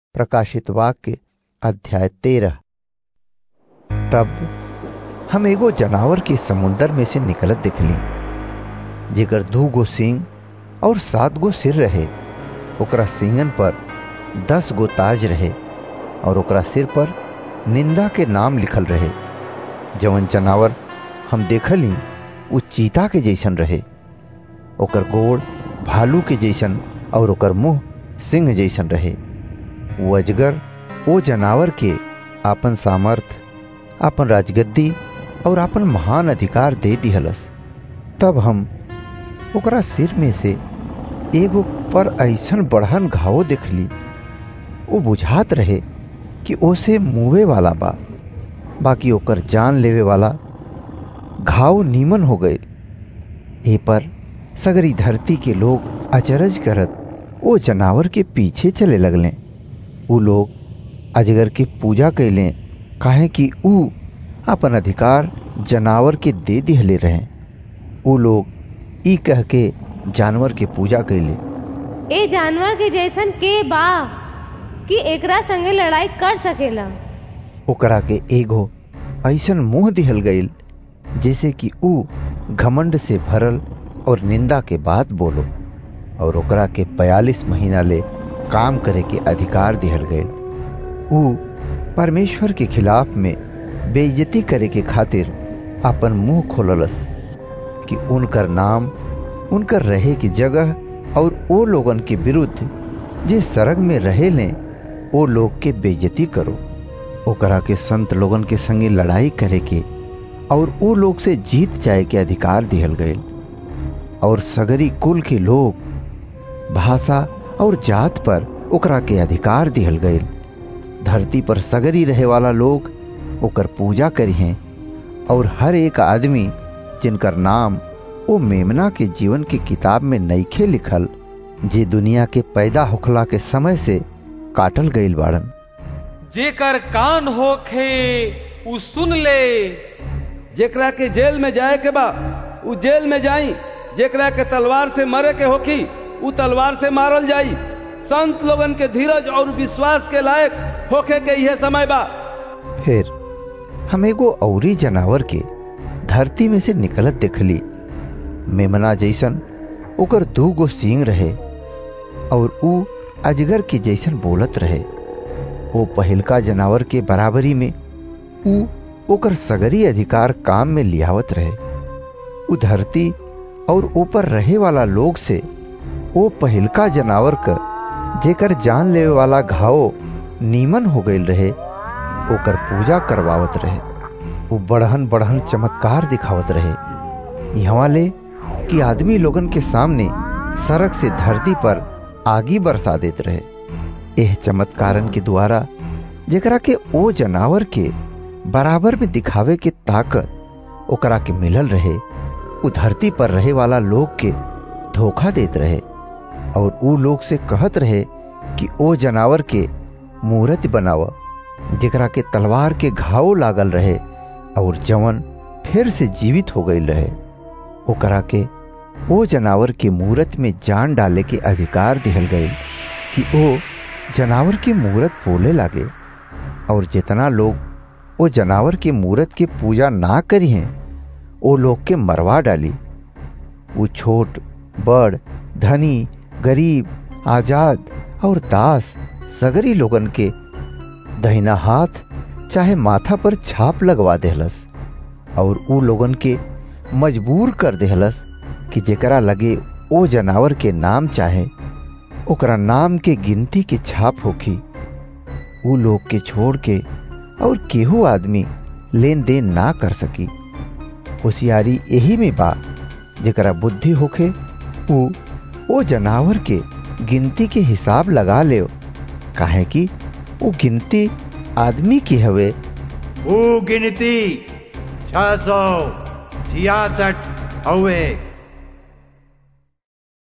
प्रकाशित वाक्य अध्याय तेरह तब हम एगो जनावर के समुंदर में से निकलत दिखली जेकर दू गो सींग और सात गो सिर रहे ओकरा सींगन पर दस गो ताज रहे और ओकरा सिर पर निंदा के नाम लिखल रहे जवन जनावर हम देखली उ चीता के जैसन रहे ओकर गोड़ भालू के जैसन और ओकर मुंह सिंह जैसन रहे वो अजगर ओ जनावर के आपन सामर्थ आपन राजगद्दी और आपन महान अधिकार दे दिहलस तब हम ओकरा सिर में से एगो पर ऐसन बढ़न घावो देखली वो बुझात रहे कि ओसे मुवे वाला बा बाकी ओकर जान लेवे वाला घाव नीमन हो गए ए पर सगरी धरती के लोग अचरज करत ओ जनावर के पीछे चले लगले उ लोग अजगर के पूजा कैले काहे कि उ अपन अधिकार जनावर के दे दिहले रहे उ लोग ई कह के जानवर के पूजा कैले ए जानवर के जैसन के बा कि एकरा संगे लड़ाई कर सकेला ओकरा के एगो ऐसन मुंह दिहल गईल जैसे कि उ घमंड से भरल और निंदा के बात बोलो और ओकरा के बयालीस महीना ले काम करे के अधिकार दिहल गए उ परमेश्वर के खिलाफ में बेइज्जती करे के खातिर अपन मुंह खोललस कि उनकर नाम उनकर रहे की जगह और ओ लोगन के विरुद्ध जे सरग में रहे लें ओ लोग के बेइज्जती करो ओकरा के संत लोगन के संगे लड़ाई करे के और ओ लोग से जीत जाए के अधिकार दिहल गए और सगरी कुल के लोग भाषा और जात पर ओकरा के अधिकार दिहल गए धरती पर सगरी रहे वाला लोग ओकर पूजा करी हैं और हर एक आदमी जिनकर नाम ओ मेमना के जीवन के किताब में नईखे लिखल जे दुनिया के पैदा होखला के समय से काटल गईल बाड़न जेकर कान होखे उ सुन ले जेकरा के जेल में जाए के बा उ जेल में जाई जेकरा के तलवार से मरे के होखी उ तलवार से मारल जाई संत लोगन के धीरज और विश्वास के लायक होखे के यह समय बा फिर हम एगो औरी जनावर के धरती में से निकलत देखली मेमना जैसन ओकर दू गो सींग रहे और उ अजगर के जैसन बोलत रहे ओ पहिलका जनावर के बराबरी में उ ओकर सगरी अधिकार काम में लियावत रहे उ धरती और ऊपर रहे वाला लोग से ओ पहिलका जनावर क जेकर जान लेवे वाला घाव नीमन हो गईल रहे ओकर पूजा करवावत रहे वो बढ़हन बढ़हन चमत्कार दिखावत रहे यहाँ ले कि आदमी लोगन के सामने सड़क से धरती पर आगी बरसा देत रहे एह चमत्कारन के द्वारा जेकरा के ओ जनावर के बराबर में दिखावे के ताकत ओकरा के मिलल रहे उ धरती पर रहे वाला लोग के धोखा देत रहे और उ लोग से कहत रहे कि ओ जनावर के मूर्ति बनाव जेकरा के तलवार के घाव लागल रहे और जवन फिर से जीवित हो गई रहे ओकरा के ओ जनावर के मूर्त में जान डाले के अधिकार दिहल गए कि ओ जनावर की मूर्त बोले लागे और जितना लोग ओ जनावर के मूर्त के पूजा ना करी हैं ओ लोग के मरवा डाली वो छोट बड़ धनी गरीब आजाद और दास सगरी लोगन के दहिना हाथ चाहे माथा पर छाप लगवा देहलस और उ लोगन के मजबूर कर देहलस कि जेकरा लगे ओ जनावर के नाम चाहे ओकरा नाम के गिनती के छाप होखी उ लोग के छोड़ के और केहू आदमी लेन देन ना कर सकी होशियारी यही में बा जेकरा बुद्धि होखे उ ओ जनावर के गिनती के हिसाब लगा ले काहे कि वो गिनती आदमी की हवे वो गिनती छह सौ छियासठ हवे